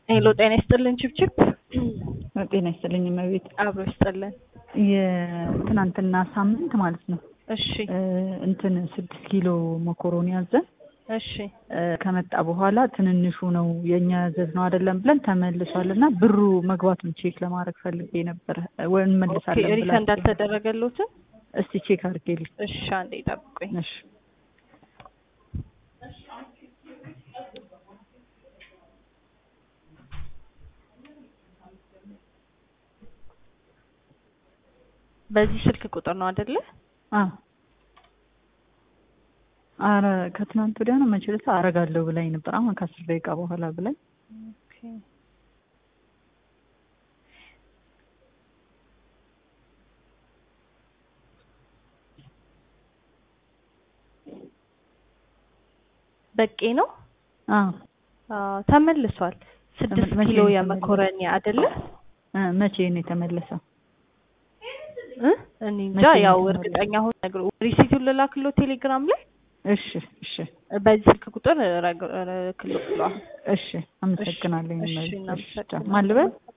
ሄሎ ጤና ይስጥልን ችብችብ ጤና ይስጥልኝ እመቤት። አብሮ ይስጥልን። የትናንትና ሳምንት ማለት ነው እሺ እንትን ስድስት ኪሎ መኮሮኒ ያዘን እሺ ከመጣ በኋላ ትንንሹ ነው የእኛ ያዘዝ ነው አይደለም ብለን ተመልሷል እና ብሩ መግባቱን ቼክ ለማድረግ ፈልጌ ነበረ ወይ እንመልሳለን ሪፈንድ ብላችሁ አልተደረገሎትም? እስቲ ቼክ አድርጌልኝ እሺ አንዴ ጠብቁኝ። እሺ በዚህ ስልክ ቁጥር ነው አይደለ? አ አረ ከትናንት ወዲያ ነው መቼ ዕለት አረጋለሁ ብላኝ ነበር። አሁን ከአስር ደቂቃ በኋላ ብላኝ ኦኬ በቄ ነው አ አዎ፣ ተመልሷል። ስድስት መቼ ኪሎ ነው የመኮረኒ አይደለ? እ መቼ ነው የተመለሰው? እ እኔ እንጃ መቼ ነው ያው የተመለሰው? እርግጠኛ ሆን ነግሮ ሪሲቱን ልላክሎ ቴሌግራም ላይ እሺ እሺ በዚህ ስልክ ቁጥር ረግ- ረ- ክሎ ብሏል። እሺ አመሰግናለሁ። እሺ፣ እመቤት። እሺ እናመሰግናለን። ማን ልበል?